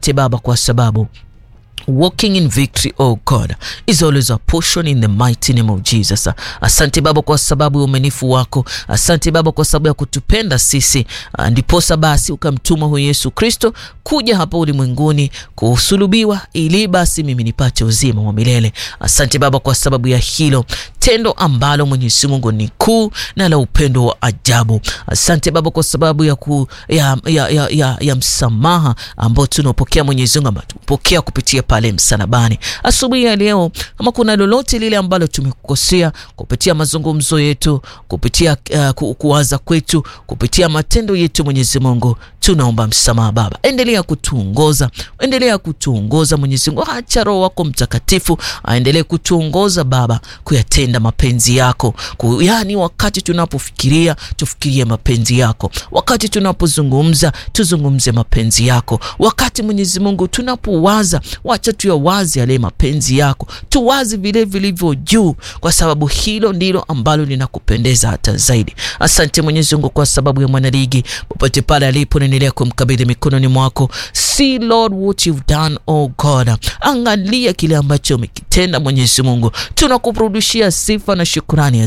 Asante Baba kwa sababu Walking in victory, oh God, is always a portion in the mighty name of Jesus. Asante Baba kwa sababu ya umenifu wako. Asante Baba kwa sababu ya kutupenda sisi, ndiposa basi ukamtuma huyu Yesu Kristo kuja hapa ulimwenguni kusulubiwa, ili basi mimi nipate uzima wa milele. Asante Baba kwa sababu ya hilo tendo ambalo Mwenyezi Mungu ni kuu na la upendo wa ajabu. Asante Baba kwa sababu ya, ku, ya, ya, ya, ya, ya msamaha ambao tunapokea Mwenyezi Mungu ambao tunapokea kupitia pale msalabani. Asubuhi ya leo, kama kuna lolote lile ambalo tumekukosea kupitia mazungumzo yetu, kupitia uh, ku, kuwaza kwetu, kupitia matendo yetu, Mwenyezi Mungu tunaomba msamaha Baba. Endelea kutuongoza, endelea kutuongoza Mwenyezi Mungu, acha Roho wako Mtakatifu aendelee kutuongoza Baba, kuyatenda mapenzi yako ku, yani wakati tunapofikiria tufikirie mapenzi yako, wakati tunapozungumza tuzungumze mapenzi yako, wakati Mwenyezi Mungu tunapowaza wacha tuyawazi yale mapenzi yako, tuwazi vile vilivyo juu, kwa sababu hilo ndilo ambalo linakupendeza hata zaidi. Asante Mwenyezi Mungu kwa sababu ya mwanaligi popote pale alipo, naendelea kumkabidhi mikononi mwako. See Lord what you've done, oh God, angalia kile ambacho umekitenda Mwenyezi Mungu, tunakurudishia sifa na shukrani.